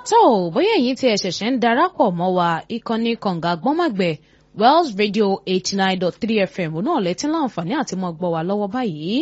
tó o bóyá èyí tí ẹ ṣẹ̀ṣẹ̀ ń darapọ̀ mọ́ wa ìkànnì kànga gbọ́nmọ̀gbẹ́ Wells Radio eighty nine dot three FM náà lẹ́tí láǹfààní àti mọ́ gbọ́ wa lọ́wọ́ báyìí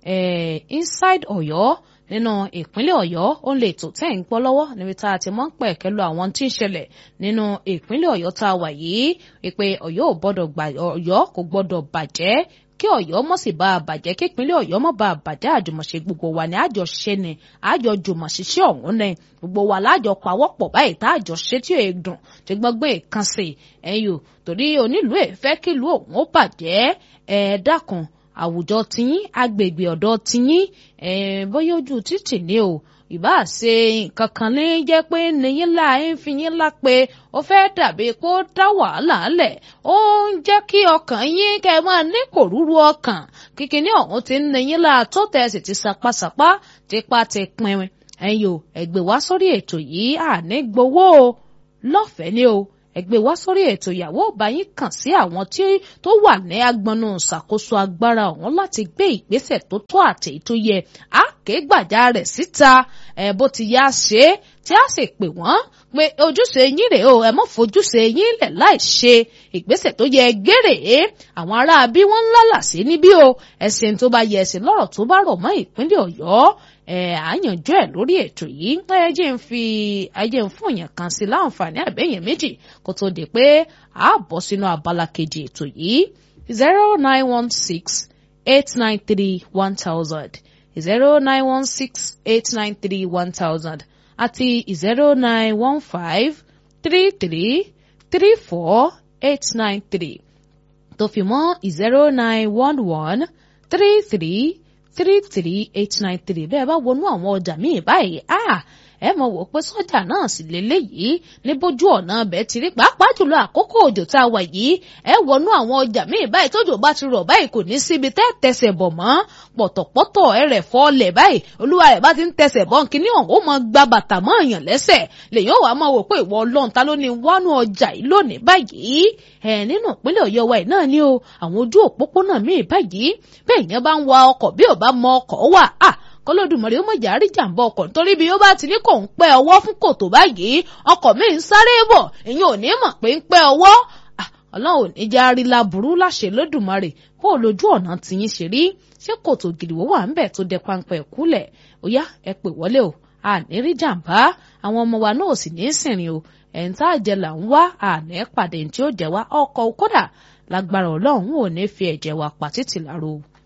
inside Ọ̀yọ́ nínú ìpínlẹ̀ Ọ̀yọ́ ó lè tó tẹ̀ ń gbọ́ lọ́wọ́ níbi tá a ti mọ́ ń pẹ̀ kẹ́lu àwọn tí ń ṣẹlẹ̀ nínú ìpínlẹ̀ Ọ̀yọ́ tá a wà yìí ìpè Ọ̀yọ́ ò gbọ́dọ̀ gbà Ọ̀yọ́ kò gbọ́dọ̀ bàjẹ́ kí Ọ̀yọ́ mọ̀ sí bá a bàjẹ́ kí ìpínlẹ̀ Ọ̀yọ́ mọ̀ bá a bàjẹ́ àjùmọ̀ṣe gbogbo wa ní àjọ ṣe ni àjọ jùmọ̀ ṣiṣẹ́ ọ̀hún ni gbogbo wa lájọ pawọ́pọ̀ báyìí tá àjọ ṣe tí èè dùn tí gbọ́ngbọ́n èèkan sí ẹ̀yìn o torí onílùú ẹ̀ fẹ́ kí ìlú òun ó bàjẹ́ ẹ̀ dákun àwùjọ tiyín agbègbè ọ̀dọ̀ tiyín bóyá ojú títì ni o ìbá ṣe nǹkan kan ní jẹ́ pé níyín la ń fi yín lá pé ó fẹ́ dàbí kó dá wàhálà lẹ̀ ó ń jẹ́ kí ọkàn yín kẹ́ ẹ máa ní kòrúurú ọkàn kíkiní ọ̀hún ti ń níyín la tó tẹ̀sí ti sapasapa tipa ti pinrin ẹ̀yin o ẹ̀gbẹ́ wá sórí ètò yìí àní gbowó o lọ́fẹ̀ẹ́ ni o ẹgbẹ́ wá sórí ètò ìyàwó ọba yín kàn sí àwọn tí tó wà ní agbọnú ṣàkóso agbára ọ̀hún láti gbé ìgbésẹ̀ tó tó àti tó yẹ á ké gbàjà rẹ̀ síta ẹ̀ bó ti yá ṣe é tí a sì pè wọ́n pé ojúṣe yín rèé o ẹ mọ́ fojúṣe yín lẹ̀ láì ṣe ìgbésẹ̀ tó yẹ géré àwọn ará bí wọ́n ń lálà sí níbí o ẹ̀sìn tó bá yẹ ẹ̀sìn lọ́rọ̀ tó bá rọ̀ mọ́ ìpínlẹ̀ Ọ̀yọ́ ẹ àyànjọ ẹ lórí ètò yìí ẹ jẹ́ ń fi ẹ jẹ́ ń fún èèyàn kan sí láǹfààní àbẹ̀yẹn méjì kó tó di pé a bọ́ sínú abala kejì ètò yìí zero nine one six eight nine three one thousand zero nine one six eight nine three one thousand àti zero nine one five three three three four eight nine three tó fi mọ́ zero nine one one three three three three eight nine three bẹ́ẹ̀ bá wọnú àwọn ọjà míì báyìí ah ẹ mọ̀ wò pé sọ́jà náà sì lélẹ́yìí ní bójú ọ̀nà ọbẹ̀ ti rí pàápàá jùlọ àkókò òjò tá a wà yìí ẹ wọnú àwọn ọjà míì báyìí tójò bá ti rọ̀ báyìí kò ní síbi tẹ́ tẹsẹ̀ bọ̀ mọ́ pọ̀tọ̀pọ̀tọ̀ ẹ rẹ̀ fọ́ọ̀lẹ̀ báyìí olúwa rẹ̀ bá ti ń tẹsẹ̀ bọ̀ kíní ọ̀hún ó mọ gba bàtà mọ́ èèyàn lẹ́sẹ̀ lèyìn ó wàá máa wò pé ìwọ ọlọ́run ta ló ní wánú ọjà yìí lónìí báyìí ẹ nínú ìpínlẹ̀ ọ̀yọ́ wa náà ni o àwọn ojú òpópónà míì báyìí bẹ́ẹ̀ yẹn bá ń wa ọkọ̀ bí ò bá mọ ọkọ̀ wà á kọlọ́dùmọ̀rì ó mọ̀jà rí jàǹbá ọkọ̀ nítorí bí ó bá ti ní kò ń pẹ́ ọwọ́ fún kòtò báyìí ọkọ̀ mi ń sáré bọ̀ èyí ò ní mọ̀ pé ń pẹ́ ọwọ́ ọlọ́run ò ní já rí laburú láṣẹ lódùmarè bó lójú ọ̀nà tìyín ṣe rí ṣé kòtò gìrìwó wà ń bẹ̀ tó dẹ páńpẹ́ kúlẹ̀ ó yá ẹ pè wọlé o àní rí jàǹbá àwọn ọmọ wa náà sì ní í sìnrìn o ẹ̀ń tá àjẹ là ń wá àní pàdé tí ó jẹ wá ọkọ̀ kódà lágbára ọlọ́run ò ní fi ẹ̀jẹ̀ wa pa títì láro